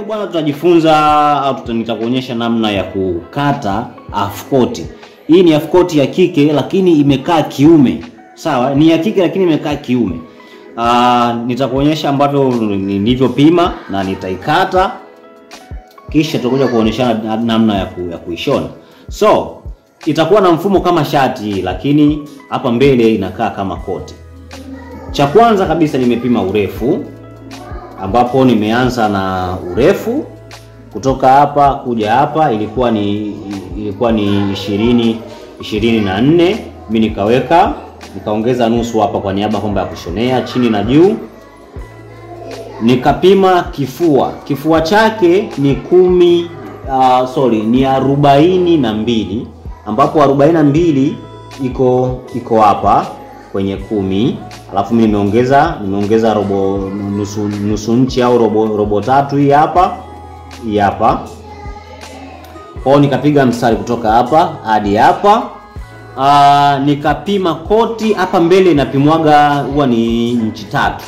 bwana tutajifunza au tuta- nitakuonyesha namna ya kukata afkoti. Hii ni afkoti ya kike lakini imekaa kiume. Sawa, ni ya kike lakini imekaa kiume. Ah, nitakuonyesha ambavyo nilivyopima na nitaikata kisha tutakuja kuonyeshana namna ya, ku, ya kuishona. So itakuwa na mfumo kama shati, lakini hapa mbele inakaa kama koti. Cha kwanza kabisa nimepima urefu, ambapo nimeanza na urefu kutoka hapa kuja hapa ilikuwa ni ilikuwa ni ishirini ishirini na nne mi nikaweka nikaongeza nusu hapa kwa niaba kwamba ya kushonea chini na juu nikapima kifua kifua chake ni kumi uh, sorry ni arobaini na mbili ambapo arobaini na mbili iko iko hapa kwenye kumi alafu mi nimeongeza nimeongeza robo nusu, nusu nchi au robo, robo tatu hii hapa hii hapa kwao nikapiga mstari kutoka hapa hadi hapa uh, nikapima koti hapa mbele inapimwaga huwa ni nchi tatu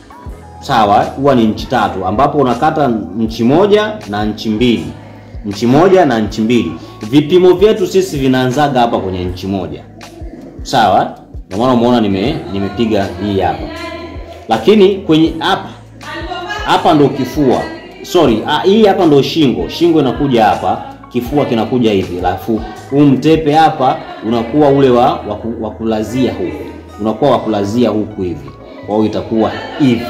sawa huwa ni nchi tatu ambapo unakata nchi moja na nchi mbili nchi moja na nchi mbili vipimo vyetu sisi vinaanzaga hapa kwenye nchi moja sawa ndio maana umeona nime nimepiga hii hapa lakini kwenye hapa hapa ndo kifua sorry ah, hii hapa ndo shingo shingo inakuja hapa kifua kinakuja hivi alafu huu mtepe hapa unakuwa ule wa wa ku- wa kulazia huku unakuwa wa kulazia huku hivi kwa hiyo itakuwa hivi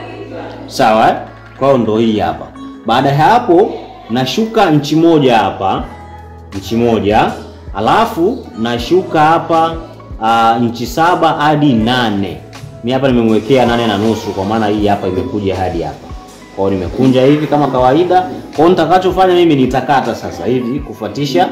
sawa eh? kwa hiyo ndo hii hapa baada ya hapo nashuka nchi moja hapa nchi moja alafu nashuka hapa uh, nchi saba hadi nane mi hapa nimemwekea nane na nusu kwa maana hii hapa imekuja hadi hapa kwa hiyo nimekunja hivi kama kawaida kwa hiyo nitakachofanya mimi nitakata sasa hivi kufuatisha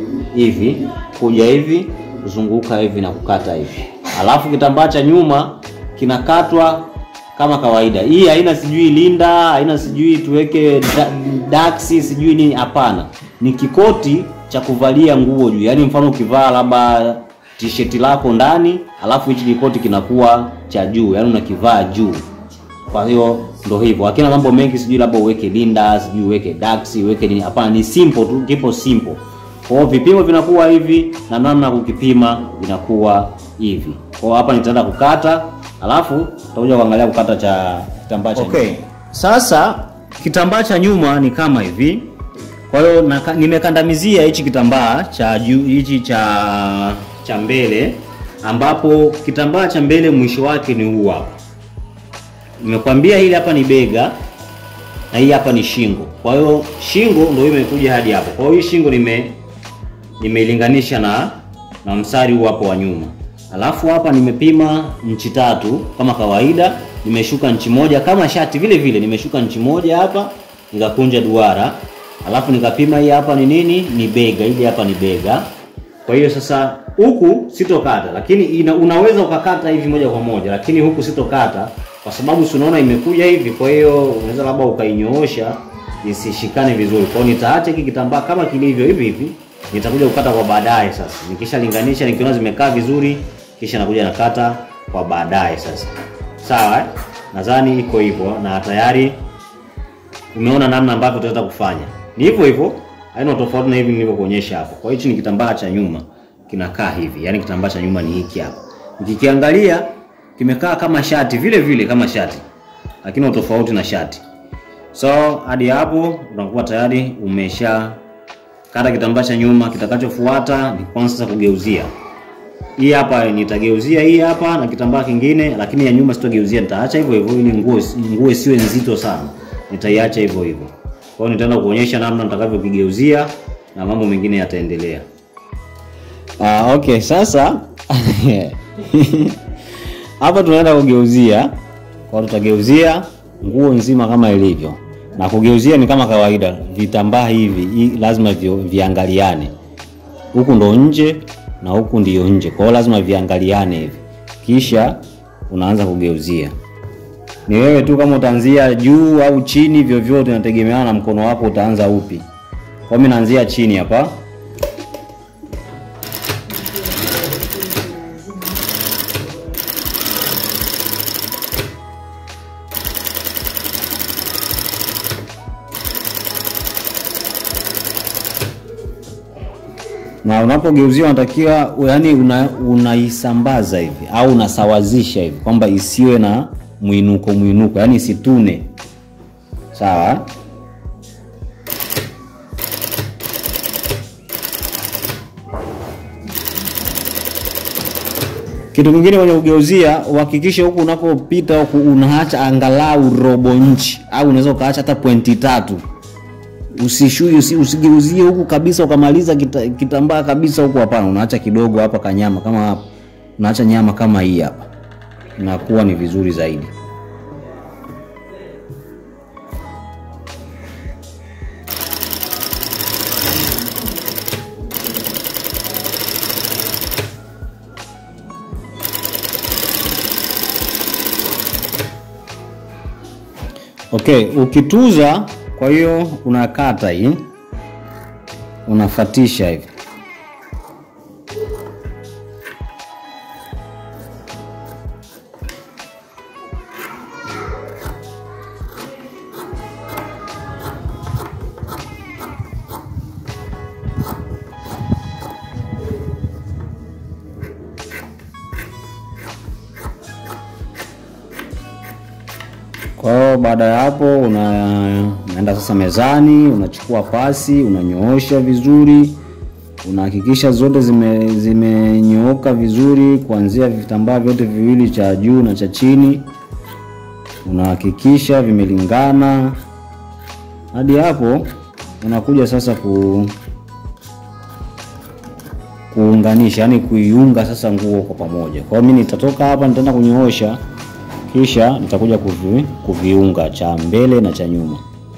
hivi kuja hivi kuzunguka hivi na kukata hivi alafu kitambaa cha nyuma kinakatwa kama kawaida hii haina sijui linda haina sijui tuweke da- daksi sijui nini hapana ni kikoti cha kuvalia nguo juu yaani mfano ukivaa labda tisheti lako ndani alafu hichi kikoti kinakuwa cha juu yaani unakivaa juu kwa hiyo ndo hivyo hakina mambo mengi sijui labda uweke linda sijui uweke daksi uweke nini hapana ni simple tu kipo simple kwa hiyo vipimo vinakuwa hivi na namna ya kukipima vinakuwa hivi kwa hiyo hapa nitaenda kukata alafu tutakuja kuangalia kukata cha kitambaa cha Okay. nyuma. sasa kitambaa cha nyuma ni kama hivi kwa hiyo naka- nimekandamizia hichi kitambaa cha juu hichi cha cha mbele ambapo kitambaa cha mbele mwisho wake ni huu hapa nimekwambia hili hapa ni bega na hii hapa ni shingo kwa hiyo shingo ndio imekuja hadi hapo kwa hiyo hii shingo nime nimeilinganisha na na mstari huu hapo wa nyuma alafu hapa nimepima nchi tatu kama kawaida nimeshuka nchi moja kama shati vile vile nimeshuka nchi moja hapa nikakunja duara alafu nikapima hii hapa ni nini ni bega hili hapa ni bega kwa hiyo sasa huku sitokata lakini ina, unaweza ukakata hivi moja kwa moja lakini huku sitokata kwa sababu si unaona imekuja hivi kwa hiyo unaweza labda ukainyoosha isishikane vizuri kwa hiyo nitaacha hiki kitambaa kama kilivyo hivi hivi nitakuja kukata kwa baadaye sasa nikishalinganisha nikiona zimekaa vizuri kisha nakuja nakata kwa baadaye sasa sawa eh? nadhani iko hivyo na tayari umeona namna ambavyo tutaweza kufanya ni hivyo hivyo haina tofauti na hivi nilivyokuonyesha hapo kwa hiyo hichi ni kitambaa cha nyuma kinakaa hivi yaani kitambaa cha nyuma ni hiki hapa ukikiangalia kimekaa kama shati vile vile kama shati lakini utofauti na shati so hadi hapo unakuwa tayari umesha kata kitambaa cha nyuma kitakachofuata ni kwanza sasa kugeuzia hii hapa nitageuzia hii hapa na kitambaa kingine lakini ya nyuma sitogeuzia nitaacha hivyo hivyo ili nguo nguo isiwe nzito sana nitaiacha hivyo hivyo kwa hiyo nitaenda kuonyesha namna nitakavyokigeuzia na mambo mengine yataendelea ah, okay sasa hapa tunaenda kugeuzia kwa tutageuzia nguo nzima kama ilivyo na kugeuzia ni kama kawaida vitambaa hivi hii lazima vi, viangaliane huku ndo nje na huku ndiyo nje kwa hiyo lazima viangaliane hivi kisha unaanza kugeuzia ni wewe tu kama utaanzia juu au chini vyovyote inategemeana na mkono wako utaanza upi kwa mimi naanzia chini hapa na unapogeuzia unatakiwa yani una, unaisambaza hivi au unasawazisha hivi kwamba isiwe na mwinuko mwinuko, yani isitune. Sawa. Kitu kingine kwenye kugeuzia, uhakikishe huku unapopita huku unaacha angalau robo nchi au unaweza ukaacha hata pointi tatu. Usishui usi, usigeuzie huku kabisa ukamaliza kita, kitambaa kabisa huku, hapana. Unaacha kidogo hapa kanyama kama hapa, unaacha nyama kama hii hapa, inakuwa ni vizuri zaidi. Okay, ukituza, kwa hiyo unakata hii, unafatisha hivi. Kwa hiyo baada ya hapo una, unaenda sasa mezani, unachukua pasi, unanyoosha vizuri, unahakikisha zote zime zimenyooka vizuri, kuanzia vitambaa vyote viwili cha juu na cha chini, unahakikisha vimelingana. Hadi hapo unakuja sasa ku kuunganisha, yani kuiunga sasa nguo kwa pamoja. Kwa hiyo mimi nitatoka hapa, nitaenda kunyoosha kisha nitakuja kuvi, kuviunga cha mbele na cha nyuma.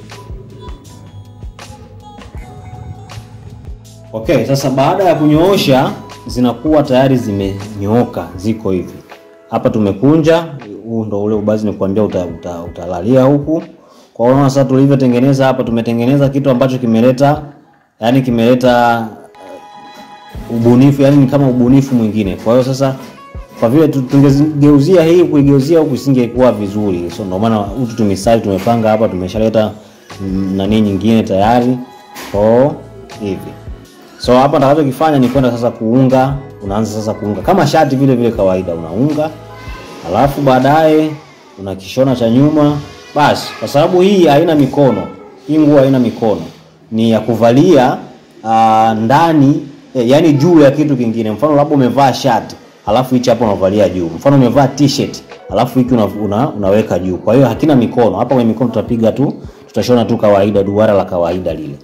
Okay, sasa baada ya kunyoosha zinakuwa tayari zimenyooka, ziko hivi. Hapa tumekunja, huu ndo ule ubazi nikuambia uta, uta, utalalia huku. Kwa hiyo sasa tulivyotengeneza hapa, tumetengeneza kitu ambacho kimeleta yani kimeleta uh, ubunifu, yani ni kama ubunifu mwingine. Kwa hiyo sasa kwa vile tungegeuzia hii kuigeuzia huku isingekuwa vizuri, so ndio maana utu tumisali tumepanga hapa, tumeshaleta nani nyingine tayari kwa hivi. So hapa nitakachokifanya ni kwenda sasa kuunga, unaanza sasa kuunga kama shati vile vile kawaida, unaunga alafu baadaye una kishona cha nyuma basi. Kwa sababu hii haina mikono, hii nguo haina mikono, ni ya kuvalia uh, ndani eh, yani juu ya kitu kingine. Mfano labda umevaa shati alafu hichi hapo unavalia juu. Mfano umevaa t-shirt alafu hiki una, una, unaweka juu. Kwa hiyo hakina mikono. Hapa kwenye mikono tutapiga tu, tutashona tu kawaida, duara la kawaida lile.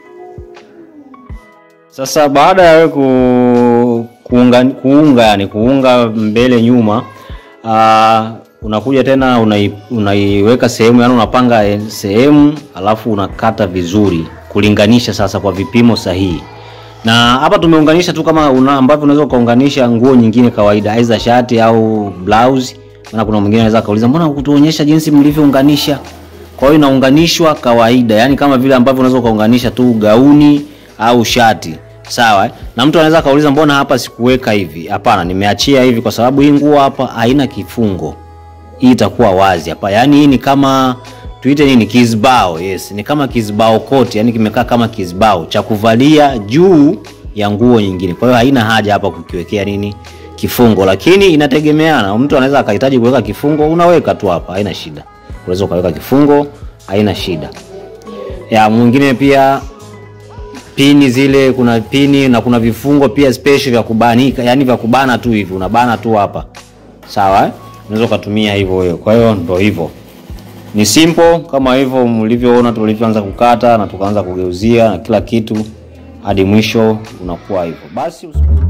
Sasa baada ya wewe ku, kuunga, kuunga yani kuunga mbele nyuma, uh, unakuja tena unai, unaiweka sehemu yani unapanga sehemu alafu unakata vizuri kulinganisha sasa kwa vipimo sahihi na hapa tumeunganisha tu kama una ambavyo unaweza ukaunganisha nguo nyingine kawaida, aidha shati au blouse. Maana kuna mwingine anaweza kauliza mbona hukutuonyesha jinsi mlivyounganisha? Kwa hiyo inaunganishwa kawaida, yani kama vile ambavyo unaweza ukaunganisha tu gauni au shati, sawa eh? Na mtu anaweza kauliza mbona hapa sikuweka hivi? Hapana, nimeachia hivi kwa sababu hii nguo hapa haina kifungo, hii itakuwa wazi hapa. Yani hii ni kama tuite nini, kizibao. Yes, ni kama kizibao koti, yani kimekaa kama kizibao cha kuvalia juu ya nguo nyingine. Kwa hiyo haina haja hapa kukiwekea nini kifungo, lakini inategemeana. Mtu anaweza akahitaji kuweka kifungo, unaweka tu hapa, haina shida. Unaweza ukaweka kifungo, haina shida. Ya mwingine pia pini zile, kuna pini na kuna vifungo pia special vya kubanika, yani vya kubana tu hivi, unabana tu hapa, sawa eh? Unaweza ukatumia hivyo wewe. Kwa hiyo ndio hivyo ni simple kama hivyo mlivyoona tulivyoanza kukata na tukaanza kugeuzia na kila kitu hadi mwisho unakuwa hivyo basi.